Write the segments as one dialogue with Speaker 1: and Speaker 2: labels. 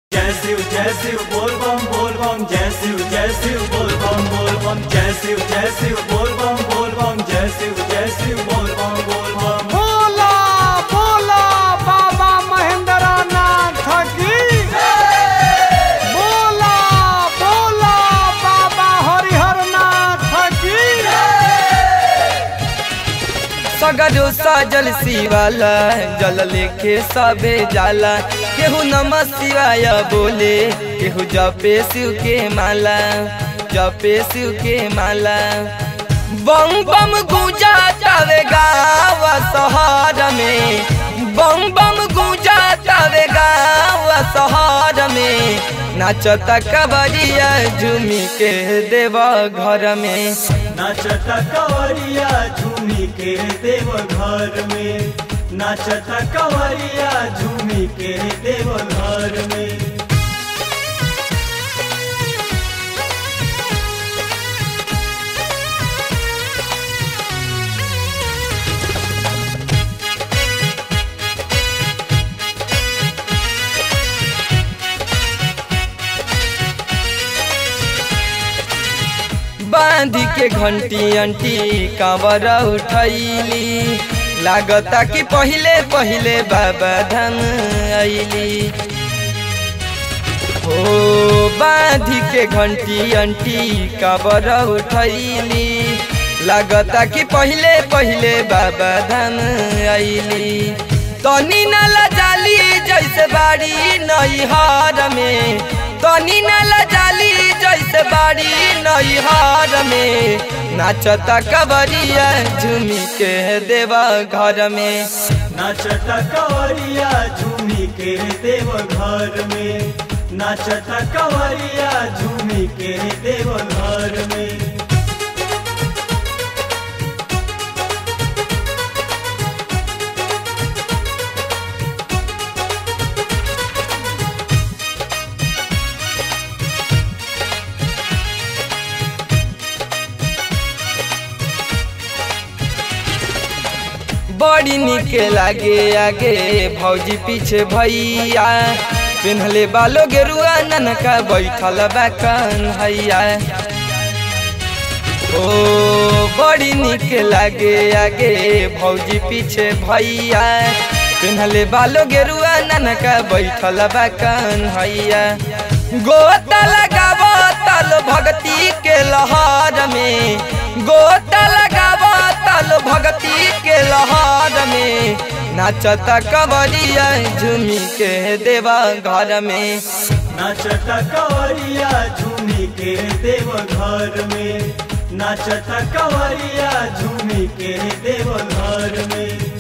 Speaker 1: जय शिव जय शिव बोल बम बोल बम जय शिव जय शिव बोल बम बोल बम जय शिव जय शिव बोल बम बोल बम जय शिव जय शिव बोल बम बोल बम
Speaker 2: बोला बोला बाबा महेंद्र नाथ की बोला बोला बाबा हरिहर नाथ की
Speaker 3: सगरो साजल शिवाला जल लेके सबे जाला केहू नमः शिवाय बोले केहू जपे शिव के माला जपे शिव के माला बम बम गूंजा तावे गाँव शहर में बम बम गूंजा तावे गाँव शहर में नाचता कबरिया झूमी के देव घर में
Speaker 1: नाचता कंवरिया झूमी के देव घर में नाचता कंवरिया झूमी के देव घर में
Speaker 3: बांधी के घंटी अंटी कांवर उठैली लागता कि पहिले पहिले बाबा धाम अइली हो बांधी के घंटी अंटी कांवर उठैली लागता कि पहिले पहिले बाबा धाम अइली तनी नाला जाली जैसे बाड़ी नैहर में तनी नाला जाली जैसे बाड़ी नैहर में नाचता कबरिया झूमी के देवा घर में
Speaker 1: नाचता कंवरिया झूमी के देव घर में नाचता कंवरिया झूमी के देव घर में
Speaker 3: बड़ी निक लागे आगे भौजी पीछे भैया पिन्हले बालो गेरुआ ननका बैठल बा कन्हैया ओ बड़ी निक लागे आगे भौजी पीछे भैया पिन्हले बालो गेरुआ ननका बैठल बा कन्हैया गोता लगाव ताल भगती के लहर में गोता लगाव ताल भगती के लहर में नाचता कबरिया झूमी के देवा घर में
Speaker 1: नाचता कंवरिया झूमी के देव घर में नाचता कंवरिया झूमी के देव घर में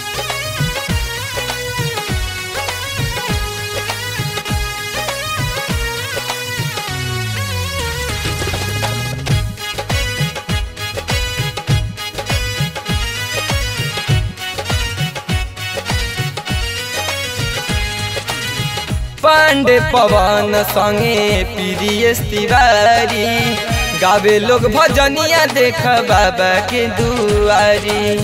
Speaker 3: पांडे पवन संगे प्रियस तिवारी गावे लोग भजनिया देख बाबा के दुआरी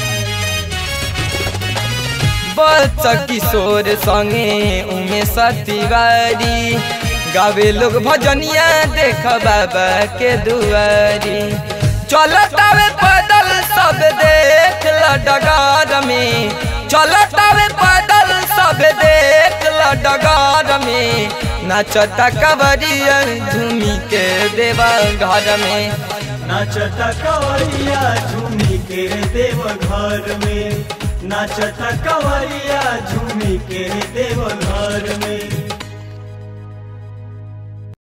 Speaker 3: बच्च किशोर संगे उमेश तिवारी गावे लोग भजनिया देख बाबा के दुआरी चलतावे पैदल सब देख ल डगार में चलतावे पैदल सब देख ल डगार में नाचता कबरिया झूमी के देवा घर में
Speaker 1: नाचता कंवरिया झूमी के देव घर में नाचता कंवरिया झूमी के देव घर